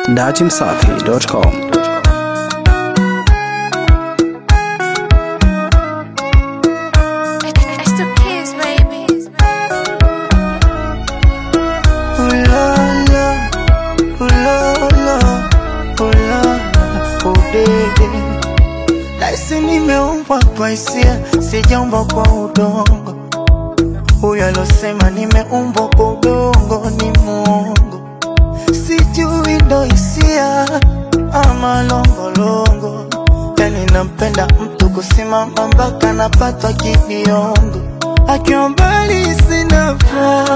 datimsafi.com. It's the kids, baby. Ooh la la, ooh la la, ooh la la, ooh dede. Laisi nimeumbwa kwa hisia, sijaumbwa kwa udongo. Huyo alosema nimeumbwa kwa udongo ni muongo. Sijui ndo hisia ama longolongo. Yani nampenda mtu kusimama mpaka napatwa kibiongo. Akiwa mbali sina furaha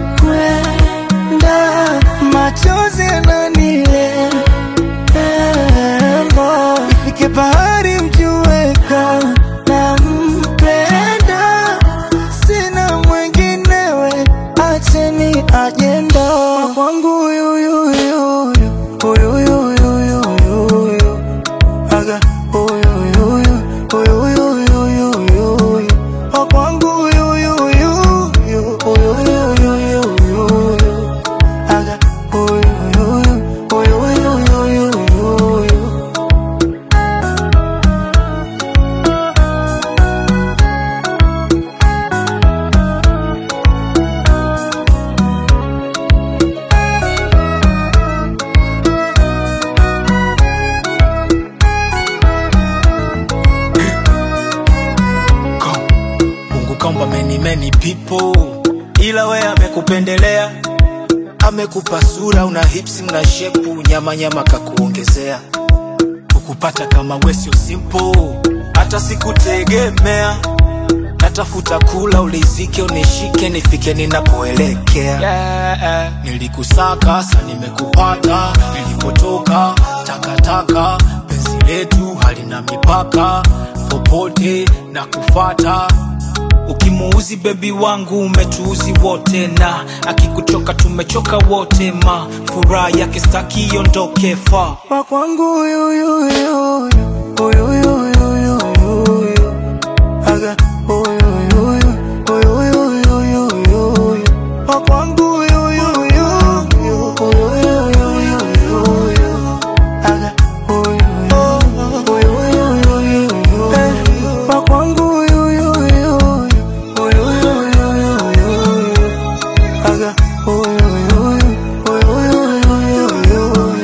kwenda machozi yananilembo ifike bahari mjueka na mpenda sina mwenginewe acheni ajenda kwangu huyuyuyuyu huyuyuyuyuyu aga huyuyuyu huyuyuyuyuyu kwangu huyuyuyuyu huyuyuyuyuyu aga huyuyuyu huyuyuyuyuyu Mungu kaumba many many people, ila we amekupendelea, amekupa sura, una hips una shepu, nyama nyama kakuongezea, ukupata kama we sio simple, hata sikutegemea, natafuta kula ulizike, unishike, nifike ninapoelekea. Yeah, nilikusaka sa nimekupata, nilipotoka takataka, penzi letu halina mipaka, popote na kufata ukimuuzi bebi wangu umetuuzi wote na akikuchoka tumechoka wote ma furaha yake staki iondoke fa wa kwangu huyuyuyuyu huyuyuyuyuyu aga huyuyuyu huyuyuyuyuyu wa kwangu huyuyuyuyu huyuyuyuyuyu aga huyuyuyuyuyu wa kwangu huyuyuyuyu huyuyuyuyuyu aga huyuyuyu huyuyuyuyuyu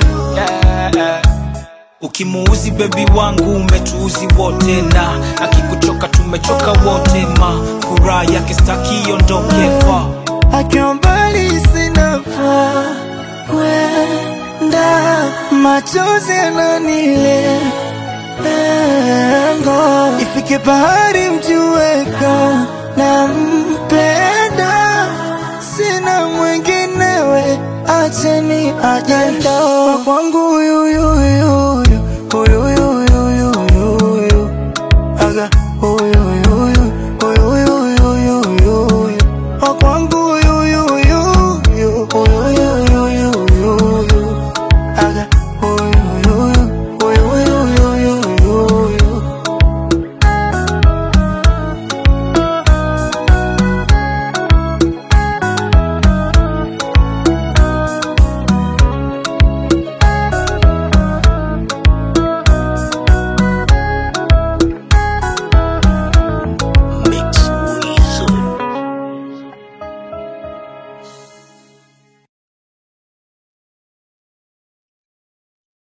ukimuuzi bebi wangu umetuuzi wote na akikuchoka tumechoka wote ma furaha yake staki iondoke fa akiwa mbali sina furaha kwenda machozi yananilengo ifike bahari mjueka na mpenda sina mwenginewe acheni ajenda wa kwangu huyuyu